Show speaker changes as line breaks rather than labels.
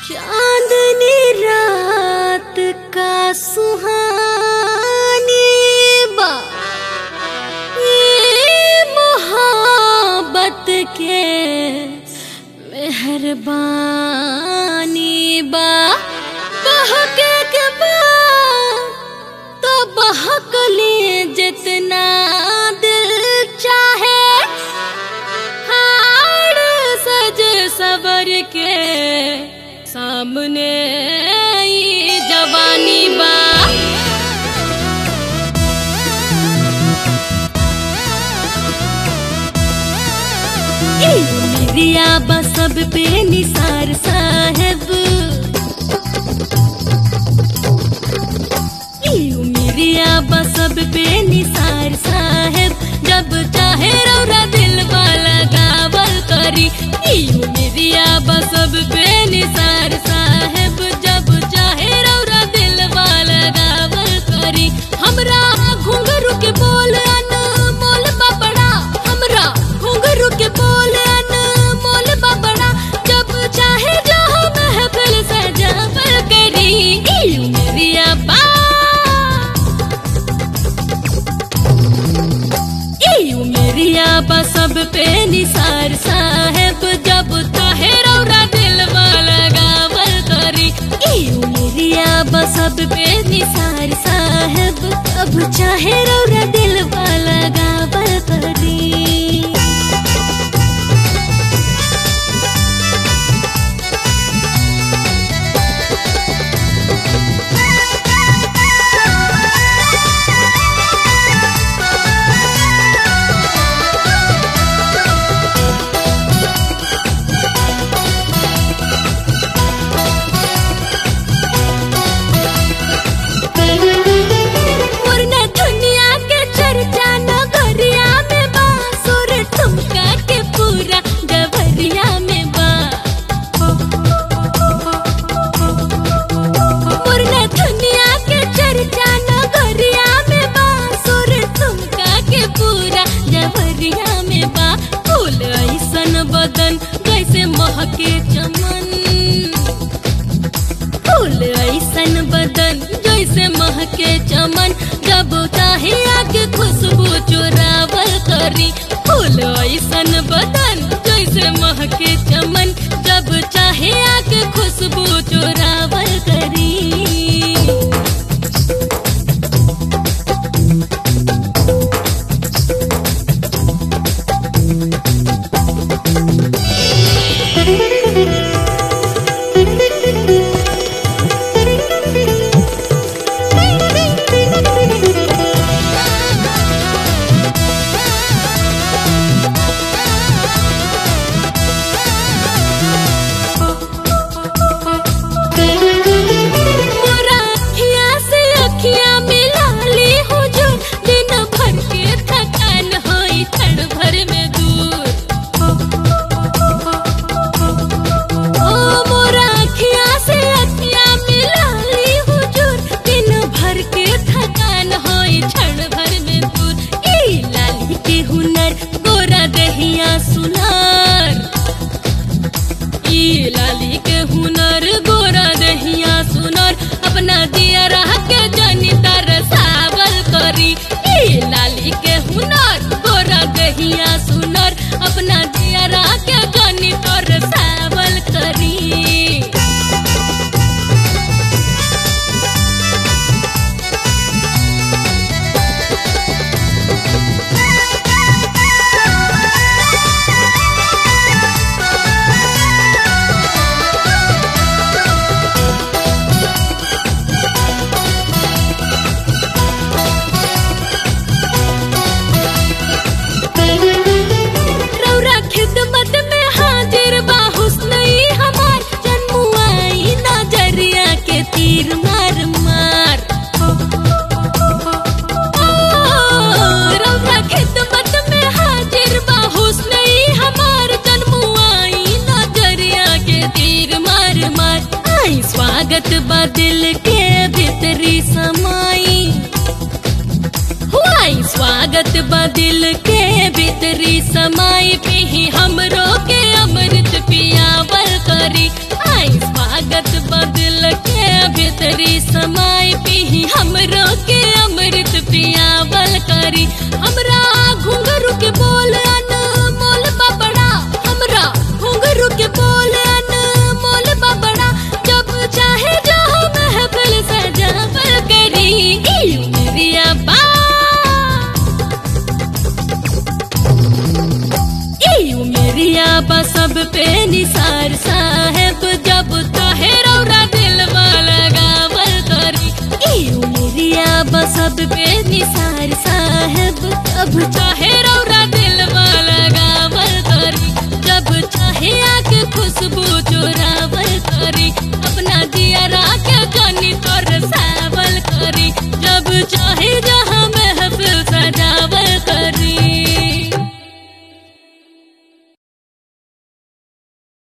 चांदनी रात का सुहानी बा ये मोहब्बत के मेहरबानी बा बहके के बा तो बहक लिए जितना दिल चाहे हार सज सबर के सामने ये जवानी बा ए मेरिया बा सब पे निसार साहब यू मेरिया बा सब पे निसार साहब जब चाहे रौरा दिल वाला गावल करी यू मेरिया बा सब पे निसार साहब जब चाहे रौरा दिल वाला गावल करी हमरा घुंघरू के बोल अनमोल बबड़ा हमरा घुंघरू के बोल अनमोल बबड़ा जब चाहे जो महफिल सजावल करी यू मेरिया बा यू मेरिया बा सब पे निसार साहेब जब चाहे रौरा दिल वाला गावल करी यू मेरिया बा सब पे निसार साहेब जब चाहे रौरा दिल वाला गावल करी वरना दुनिया के चर्चा नगरिया में बा सुर ठुमका के पूरा गवरिया में बा वरना दुनिया के चर्चा नगरिया में बा सुर ठुमका के पूरा गवरिया में बा फूल ऐसन बदन जैसे महके चमन फूल ऐसन बदन जैसे महके चमन जब चाहे आके खुशबू चुरावल करी फूल ऐसन बदन जैसे महके चमन जब चाहे आके खुशबू चुरावल करी मोरा अखियाँ से अखियाँ मिला ली हुजूर दिन भर के थकान होई क्षण भर में दूर ओ मोरा अखियाँ से अखियाँ मिला ली हुजूर दिन भर के थकान होई क्षण भर में दूर ई लाली के हुनर गोरा दहिया सुनार ई लाली के हुनर गोरा दहिया सुनर अपना दिया रह के जनी तरसावल करी ई लाली के हुनर गोरा दहिया सुनर अपना दिया रह के जनी तरसावल करी रौरा खिदमत में हाजिर बा हुस्न ई हमार जन्मुआई नजरिया के तीर मार मार ओ, रौरा खिदमत में हाजिर बा हुस्न ई हमार जन्मुआई नजरिया के तीर मार मार आई स्वागत बा दिल के भीतरी समाई हुआई स्वागत बा दिल के भीतरी समाई पी हमरो के अमृत पियावल करी आई स्वागत करी हमरा घुंघरू के बोल अनमोल बबड़ा हमरा घुंघरू के बोल अनमोल बबड़ा जब चाहे जो महफिल सजावल करी ई उमरिया बा ई उमरिया बा सब पे निसार साहेब जब चाहे रौरा दिल लगावल करी ई उमरिया बा सब पे निसार साहेब जब चाहे